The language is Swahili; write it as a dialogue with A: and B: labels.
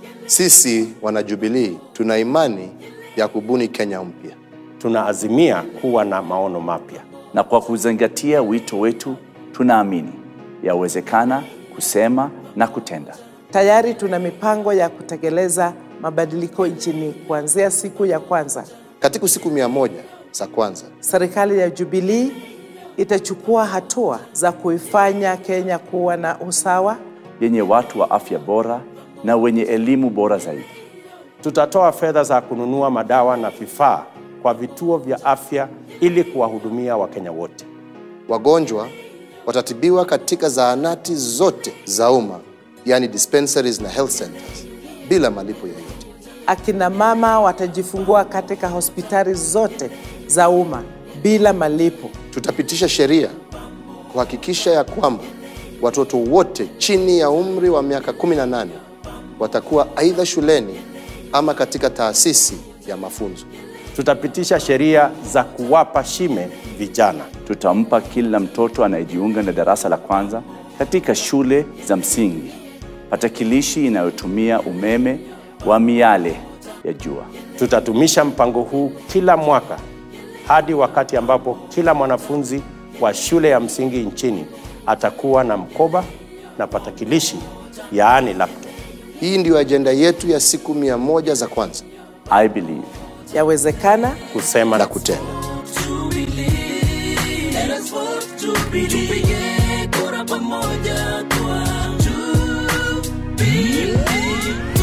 A: Sisi wanajubilii tuna imani ya kubuni Kenya mpya.
B: Tunaazimia kuwa na maono mapya.
C: na kwa kuzingatia wito wetu tunaamini yawezekana kusema na kutenda.
D: Tayari tuna mipango ya kutekeleza mabadiliko nchini kuanzia siku ya kwanza.
A: Katika siku mia moja za kwanza,
D: Serikali ya Jubilee itachukua hatua za kuifanya Kenya kuwa na usawa,
C: yenye watu wa afya bora na wenye elimu bora zaidi.
B: Tutatoa fedha za kununua madawa na vifaa kwa vituo vya afya ili kuwahudumia Wakenya wote.
A: wagonjwa watatibiwa katika zahanati zote za umma, yani dispensaries na health centers, bila malipo yoyote.
D: akina mama watajifungua katika hospitali zote za umma bila malipo.
A: Tutapitisha sheria kuhakikisha ya kwamba watoto wote chini ya umri wa miaka 18 watakuwa aidha shuleni ama katika taasisi ya mafunzo.
B: Tutapitisha sheria za kuwapa shime vijana.
C: Tutampa kila mtoto anayejiunga na darasa la kwanza katika shule za msingi patakilishi inayotumia umeme wa miale ya jua.
B: Tutatumisha mpango huu kila mwaka hadi wakati ambapo kila mwanafunzi wa shule ya msingi nchini atakuwa na mkoba na patakilishi, yaani laptop.
A: Hii ndiyo ajenda yetu ya siku mia moja za kwanza
C: I believe
D: Yawezekana
B: Kusema
A: na
B: na
A: kutenda.
E: Let us vote Jubilee. Tupige kura pamoja kwa Jubilee.